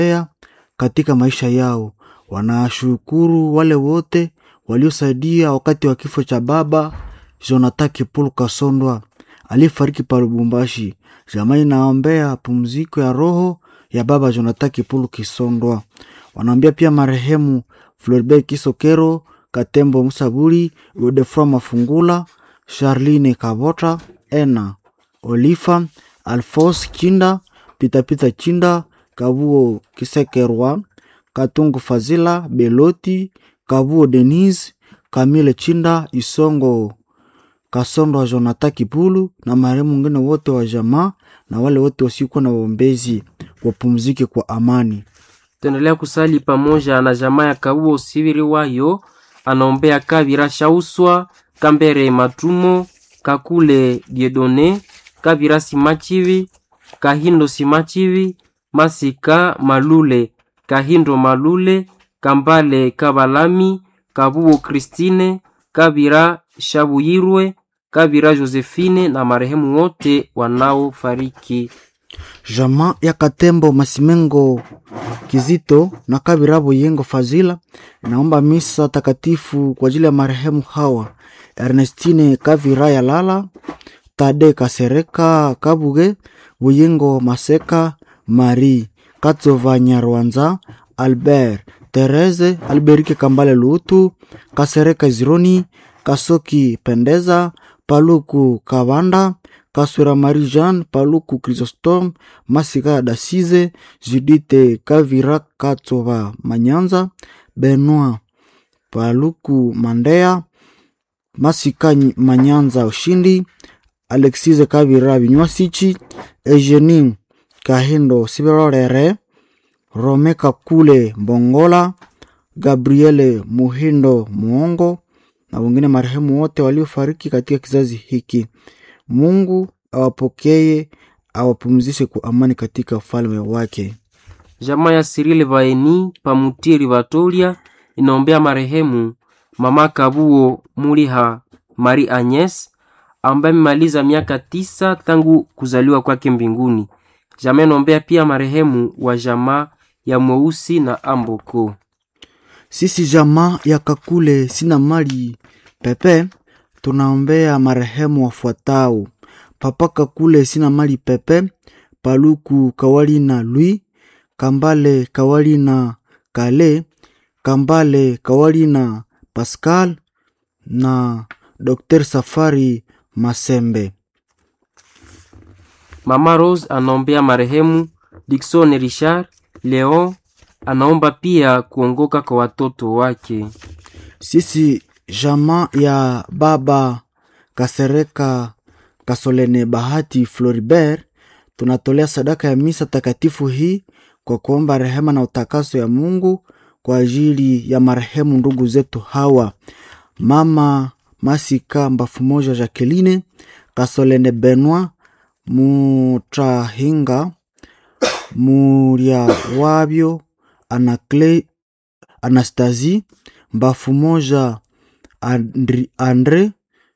katika maisha yao. Wanashukuru wale wote waliosaidia wakati wa kifo cha baba Jonathan Kipulu Kasondwa aliyefariki pa Lubumbashi. Jamani, naombea pumziko ya roho ya baba Jonathan Kipulu Kisondwa. Wanaombea pia marehemu Floribert Kisokero, Katembo Musaburi, Godefroid Mafungula, Charline Kabota, Ena Olifa, Alphonse Chinda, Pitapita Chinda, Kabuo Kisekerwa, Katungu Fazila, Beloti, Kabuo Denise, Kamile Chinda, Isongo Kasondwa, Jonathan Kipulu na marehemu wengine wote wa jamaa na wale wote wasiokuwa na waombezi wapumzike kwa amani. Tuendelea kusali pamoja na jamaa ya Kabuo Sibiri wayo anaombea Kabira Shauswa, Kambere Matumo, Kakule Diedone, Kabira Simachivi, Kahindo Simachivi, Masika Malule, Kahindo Malule, Kambale Kabalami, Kabuo Kristine, Kabira Shabuyirwe, Kabira Josephine na marehemu wote wanaofariki. Jamaa ya Katembo Masimengo Kizito na Kabira Boyengo Fazila inaomba misa takatifu kwa ajili ya marehemu hawa Ernestine Kavira ya Lala, Tade Kasereka Kabuge, Boyengo Maseka, Marie Katsova Nyarwanza, Albert Therese, Alberike Kambale Lutu, Kasereka Zironi, Kasoki Pendeza, Paluku Kavanda, Kaswera Marie Jeanne, Paluku Chrysostome, Masika Dasize, Judite Kavira Katsova Manyanza, Benoit Paluku Mandea, Masika Manyanza Ushindi, Alexise Kavira Binywasichi, Eugenie Kahindo Sibirorere, Rome Kakule Mbongola, Gabriele Muhindo Muongo na wengine marehemu wote waliofariki katika kizazi hiki. Mungu awapokee, awapumzishe kwa amani katika ufalme wake. Jamaa ya Sirile Vaeni Pamutiri Vatolia inaombea marehemu mama Kabuo Muliha Marie Agnes ambaye amemaliza miaka tisa tangu kuzaliwa kwake mbinguni. Jamaa inaombea pia marehemu wa jamaa ya Mweusi na Amboko. Sisi jamaa ya Kakule sina mali pepe, tunaombea marehemu wafuatao: Papa Kakule sina mali pepe, Paluku Kawali na Lui, Kambale Kawali na Kale, Kambale Kawali na Pascal na Dr. Safari Masembe. Mama Rose anaombea marehemu Dickson Richard Leon, anaomba pia kuongoka kwa watoto wake. Sisi jamaa ya baba Kasereka Kasolene Bahati Floribert tunatolea sadaka ya misa takatifu hii kwa kuomba rehema na utakaso ya Mungu kwa ajili ya marehemu ndugu zetu hawa mama Masika Mbafu Moja Jacqueline Kasolene Benoit Mutahinga Muria Wabyo Anacle Anastasie Mbafu Moja Andri, Andre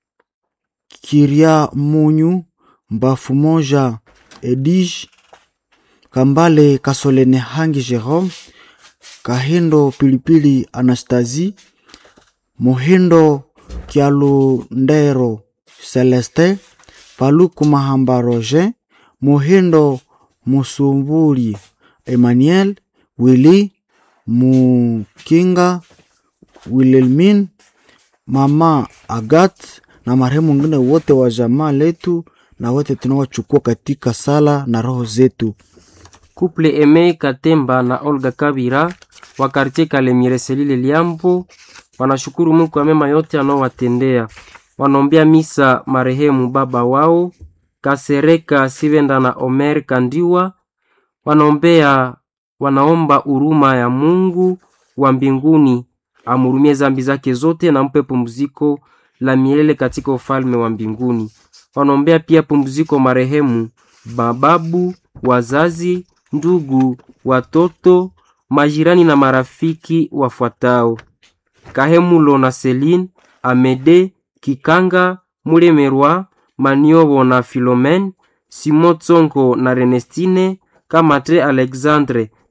Kiria Munyu Mbafu Moja Edige Kambale Kasolene Hangi Jerome Kahindo Pilipili Anastasie Muhindo Kialundero Celeste Paluku Mahamba Roger Muhindo Musumbuli Emmanuel Willy Mukinga Wilhelmin Mama Agat na marehemu wengine wote wa jamaa letu na wote tunawachukua katika sala na roho zetu. Couple Eme Katemba na Olga Kabira wa kartie Kalemire Selile Liambo wanashukuru Mungu kwa mema yote anaowatendea. Wanaombea misa marehemu baba wao Kasereka Sivenda na Omer Kandiwa. Wanaombea wanaomba huruma ya Mungu wa mbinguni amhurumie zambi zake zote na mpe pumziko la milele katika ufalme wa mbinguni. Wanaombea pia pumziko marehemu mababu, wazazi, ndugu, watoto, majirani na marafiki wafuatao: Kahemulo na Celine, Amede, Kikanga, Mulemerwa, Maniobo na Philomene, Simon Tsongo na Renestine, Kamate Alexandre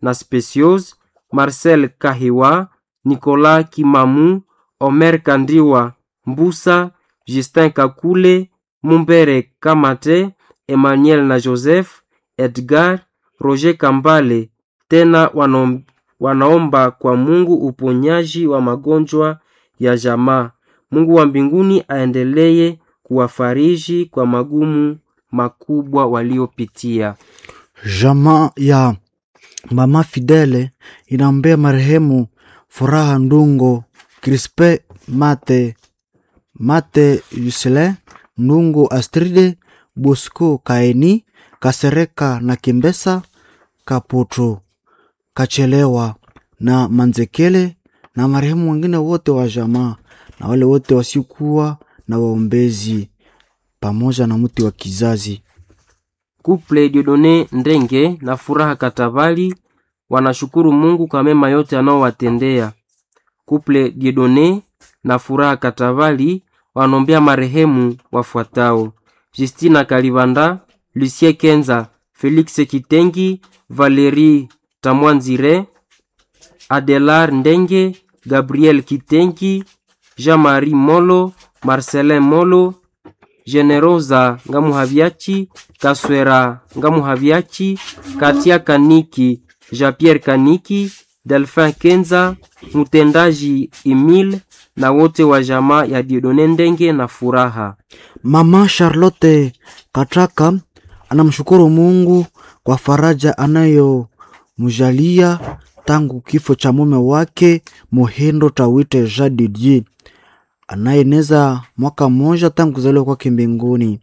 na Speciose, Marcel Kahiwa, Nicolas Kimamu, Omer Kandiwa, Mbusa, Justin Kakule, Mumbere Kamate, Emmanuel na Joseph, Edgar, Roger Kambale. Tena wanom, wanaomba kwa Mungu uponyaji wa magonjwa ya jamaa. Mungu wa mbinguni aendelee kuwafariji kwa magumu makubwa waliopitia. Jamaa ya mama Fidele inaombea marehemu Furaha Ndungo, Crispe Mate, Mate Yusele, Ndungo Astride, Bosco Kaeni, Kasereka na Kimbesa, Kaputu, Kachelewa na Manzekele na marehemu wengine wote wa jamaa na wale wote wasiokuwa na waombezi pamoja na mti wa kizazi. Couple Dieudonne Ndenge na Furaha Katabali wanashukuru Mungu kwa mema yote anaowatendea. Couple Dieudonne na Furaha Katabali wanaombea marehemu wafuatao: Justina Kalibanda, Lucien Kenza, Felix Kitengi, Valerie Tamwanzire, Adelar Ndenge, Gabriel Kitengi, Jean-Marie Molo, Marcelin Molo, Generosa Ngamuhaviachi, Kaswera Ngamuhaviachi, Katia Kaniki, Jean-Pierre Kaniki, Delphin Kenza, mtendaji Emile na wote wa jamaa ya Dieudonne Ndenge na Furaha. Mama Charlotte Kataka anamshukuru Mungu kwa faraja anayomjalia tangu kifo cha mume wake Muhindo Tawite Jean Didier anayeneza mwaka mmoja tangu kuzaliwa kwake mbinguni.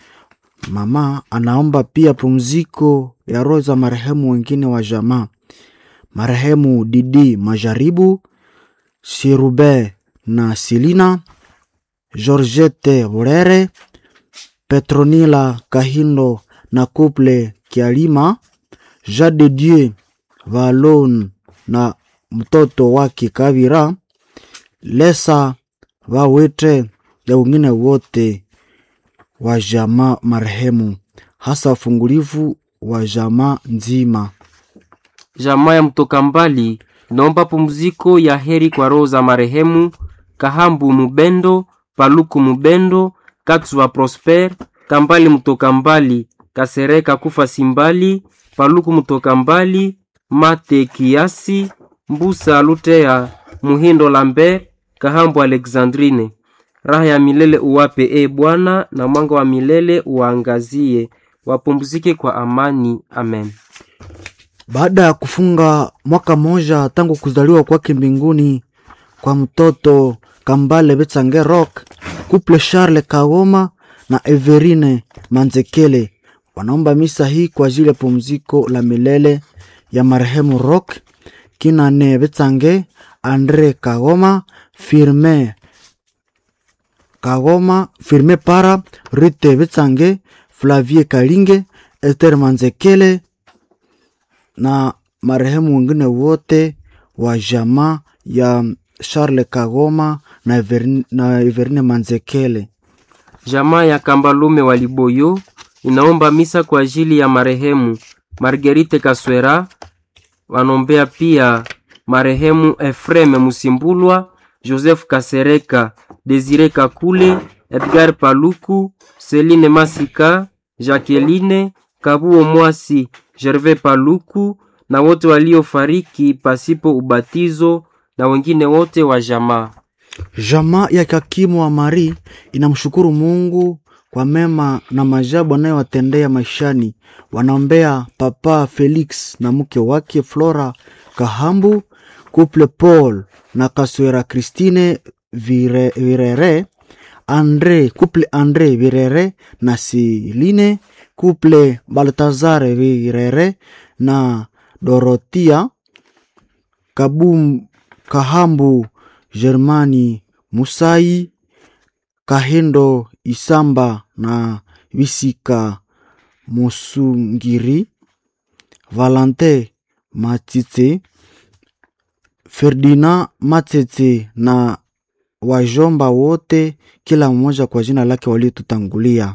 Mama anaomba pia pumziko ya roho za marehemu wengine wa jamaa, marehemu Didi Majaribu, Sirube na Silina, Georgette Burere, Petronila Kahindo na Couple Kialima, Jean de Dieu Valon na mtoto wake Kavira, Lesa Wawete na wengine wote wa jamaa marehemu, hasa ufungulivu wa jamaa nzima. Jamaa ya mtoka mbali naomba pumziko ya heri kwa roho za marehemu Kahambu Mubendo, Paluku Mubendo, Katswa Prosper, Kambali mtoka mbali, Kasereka Kufa Simbali, Paluku mtoka mbali, Mate Kiasi, Mbusa Lutea, Muhindo Lambert, Kahambu Alexandrine. Raha ya milele uwape e Bwana, na mwanga wa milele uwaangazie, wapumzike kwa amani. Amen. Baada ya kufunga mwaka mmoja tangu kuzaliwa kwake mbinguni kwa mtoto Kambale Betsange Rock, Couple Charles Kagoma na Everine Manzekele wanaomba misa hii kwa ajili ya pumziko la milele ya marehemu Rock Kinane Betsange, Andre Kagoma, Firme Kagoma, Firme Para, Rite Betsange, Flavie Kalinge, Esther Manzekele na marehemu wengine wote wa jamaa ya Charles Kagoma na Everine, na Everine Manzekele. Jamaa ya Kambalume wa Liboyo inaomba misa kwa ajili ya marehemu Marguerite Kaswera. Wanombea pia marehemu Efreme Musimbulwa, Joseph Kasereka, Desire Kakule, Edgar Paluku, Celine Masika, Jacqueline Kabuo Mwasi, Gervais Paluku na wote waliofariki pasipo ubatizo na wengine wote wa jamaa. Jamaa ya Kakimu wa Mari inamshukuru Mungu kwa mema na majabu anayowatendea maishani. Wanaombea Papa Felix na mke wake Flora Kahambu, Couple Paul na Kaswera Christine Vire, Virere, Andre, Couple Andre Virere na Siline, Couple Baltazar Virere na Dorotia Kabum, Kahambu Germani Musai Kahendo Isamba na Visika Musungiri Valente Matite Ferdinand Matete na wajomba wote, kila mmoja kwa jina lake waliotutangulia.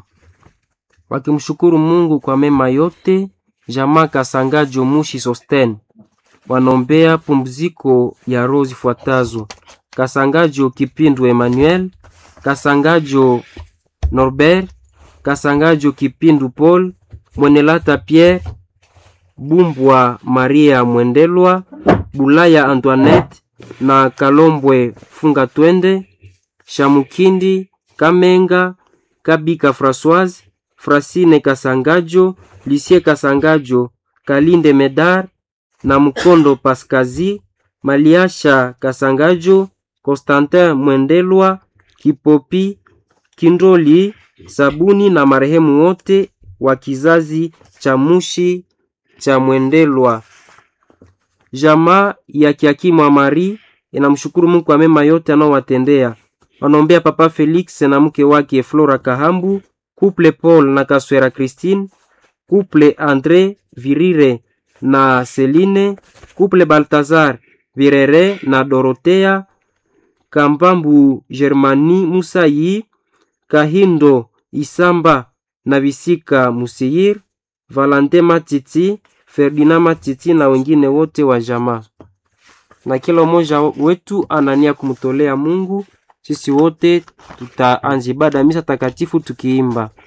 wakimshukuru Mungu kwa mema yote. Jamaa Kasangajo Mushi Sosten wanaombea pumziko ya roho zifuatazo: Kasangajo Kipindu Emmanuel, Kasangajo Norbert, Kasangajo Kipindu Paul, Mwenelata Pierre, Bumbwa Maria Mwendelwa, Bulaya Antoinette na Kalombwe Funga Twende, Shamukindi Kamenga, Kabika Françoise, Frasine Kasangajo, Lisie Kasangajo, Kalinde Medar na Mkondo Paskazi, Maliasha Kasangajo, Constantin Mwendelwa, Kipopi, Kindoli, Sabuni na marehemu wote wa kizazi cha Mushi cha Mwendelwa. Jamaa ya Kiakimwa Mari inamshukuru Mungu kwa mema yote anaowatendea. Wanaombea Papa Felix na mke wake Flora Kahambu, Couple Paul na Kaswera Christine, Couple Andre Virire na Celine, Couple Baltazar Virere na Dorotea, Kambambu Germani Musayi, Kahindo Isamba na Visika Musiyir, Valante Matiti, Ferdinand Matiti na wengine wote wa jamaa. Na kila mmoja wetu anania kumtolea Mungu. Sisi wote tutaanza ibada ya misa takatifu tukiimba